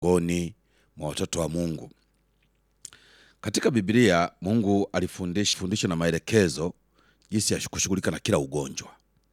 miongoni mwa watoto wa Mungu. Katika Biblia Mungu alifundisha fundisho na maelekezo jinsi ya kushughulika na kila ugonjwa,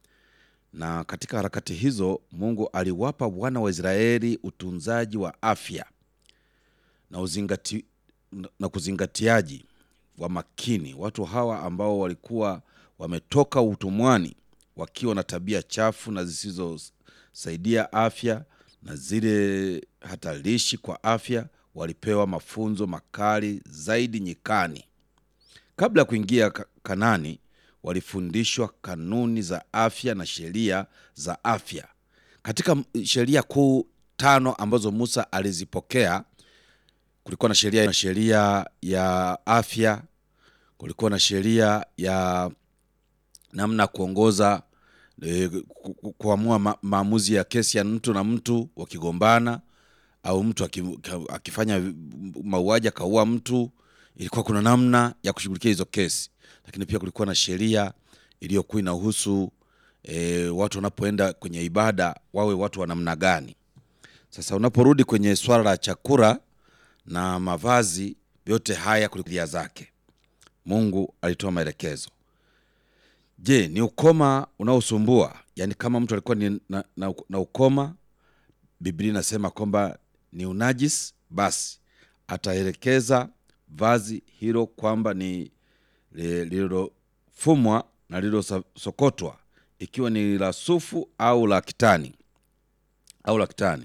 na katika harakati hizo Mungu aliwapa wana wa Israeli utunzaji wa afya na, uzingati, na kuzingatiaji wa makini watu hawa ambao walikuwa wametoka utumwani wakiwa na tabia chafu na zisizosaidia afya na zile hatarishi kwa afya, walipewa mafunzo makali zaidi nyikani. Kabla ya kuingia Kanani, walifundishwa kanuni za afya na sheria za afya. Katika sheria kuu tano ambazo Musa alizipokea, kulikuwa na sheria na sheria ya afya, kulikuwa na sheria ya namna ya kuongoza e, kuamua ma, maamuzi ya kesi ya mtu na mtu wakigombana au mtu akifanya mauaji akaua mtu, ilikuwa kuna namna ya kushughulikia hizo kesi. Lakini pia kulikuwa na sheria iliyokuwa inahusu e, watu wanapoenda kwenye ibada wawe watu wa namna gani. Sasa unaporudi kwenye swala la chakula na mavazi, vyote haya kulikuwa zake, Mungu alitoa maelekezo. Je, ni ukoma unaosumbua? Yaani kama mtu alikuwa ni na, na, na ukoma, Biblia inasema kwamba ni unajis, basi ataelekeza vazi hilo kwamba ni lililofumwa na lililosokotwa, ikiwa ni la sufu au la kitani au la kitani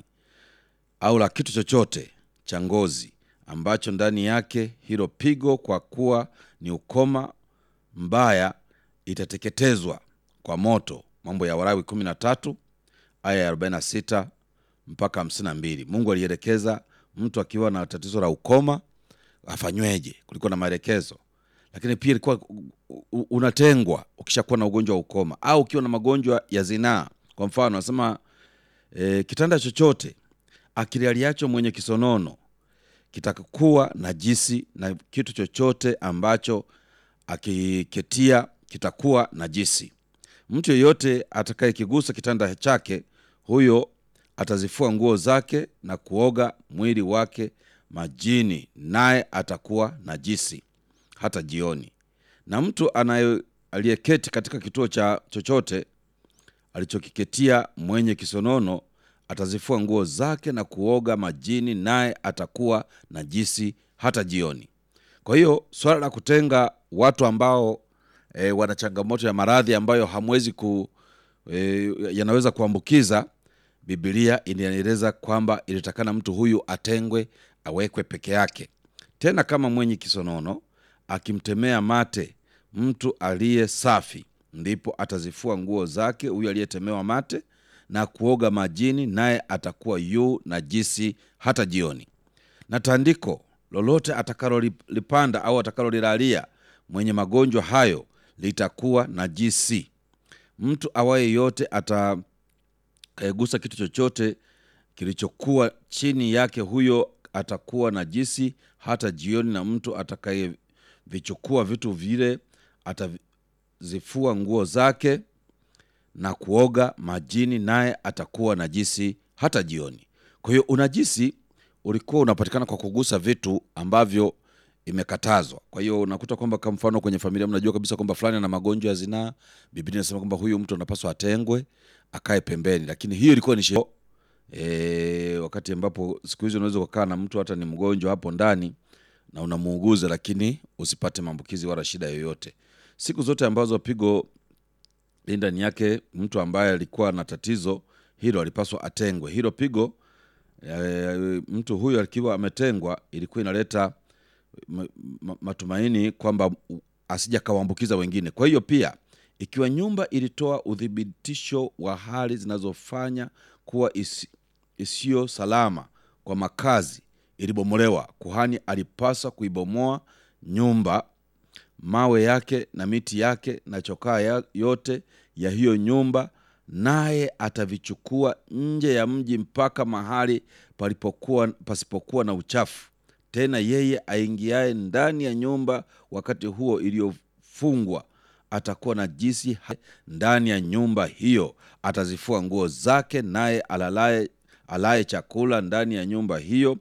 au la kitu chochote cha ngozi ambacho ndani yake hilo pigo, kwa kuwa ni ukoma mbaya itateketezwa kwa moto. Mambo ya Walawi kumi na tatu aya ya arobaini na sita mpaka hamsini na mbili. Mungu alielekeza mtu akiwa na tatizo la ukoma afanyweje, kulikuwa na maelekezo. Lakini pia ilikuwa unatengwa ukishakuwa na ugonjwa wa ukoma au ukiwa na magonjwa ya zinaa. Kwa mfano anasema e, kitanda chochote akilialiacho mwenye kisonono kitakuwa najisi, na kitu chochote ambacho akiketia kitakuwa najisi. Mtu yeyote atakayekigusa kitanda chake, huyo atazifua nguo zake na kuoga mwili wake majini, naye atakuwa najisi hata jioni. Na mtu anaye aliyeketi katika kituo cha chochote alichokiketia mwenye kisonono atazifua nguo zake na kuoga majini, naye atakuwa najisi hata jioni. Kwa hiyo swala la kutenga watu ambao e, wana changamoto ya maradhi ambayo hamwezi ku e, yanaweza kuambukiza, Biblia inaeleza kwamba ilitakana mtu huyu atengwe, awekwe peke yake. Tena kama mwenye kisonono akimtemea mate mtu aliye safi, ndipo atazifua nguo zake huyu aliyetemewa mate na kuoga majini, naye atakuwa yu najisi hata jioni. Na tandiko lolote atakalolipanda au atakalolilalia mwenye magonjwa hayo litakuwa najisi. Mtu awaye yote atakayegusa kitu chochote kilichokuwa chini yake, huyo atakuwa najisi hata jioni. Na mtu atakayevichukua vitu vile atazifua nguo zake na kuoga majini, naye atakuwa najisi hata jioni. Kwa hiyo unajisi ulikuwa unapatikana kwa kugusa vitu ambavyo imekatazwa. Kwa hiyo unakuta kwamba kwa mfano kwenye familia mnajua kabisa kwamba fulani ana magonjwa ya zinaa, Biblia inasema kwamba huyu mtu anapaswa atengwe, akae pembeni. Lakini hiyo ilikuwa ni e, wakati ambapo siku hizi unaweza kukaa na mtu hata ni mgonjwa hapo ndani na unamuuguza, lakini usipate maambukizi wala shida yoyote. Siku zote ambazo pigo li ndani yake, mtu ambaye alikuwa na tatizo hilo alipaswa atengwe. Hilo pigo e, mtu huyo akiwa ametengwa, ilikuwa inaleta matumaini kwamba asija kawaambukiza wengine. Kwa hiyo pia, ikiwa nyumba ilitoa uthibitisho wa hali zinazofanya kuwa isi, isiyo salama kwa makazi, ilibomolewa, kuhani alipaswa kuibomoa nyumba, mawe yake na miti yake na chokaa ya yote ya hiyo nyumba, naye atavichukua nje ya mji mpaka mahali palipokuwa pasipokuwa na uchafu tena yeye aingiaye ndani ya nyumba wakati huo iliyofungwa atakuwa najisi ndani ya nyumba hiyo. Atazifua nguo zake, naye alalaye alaye chakula ndani ya nyumba hiyo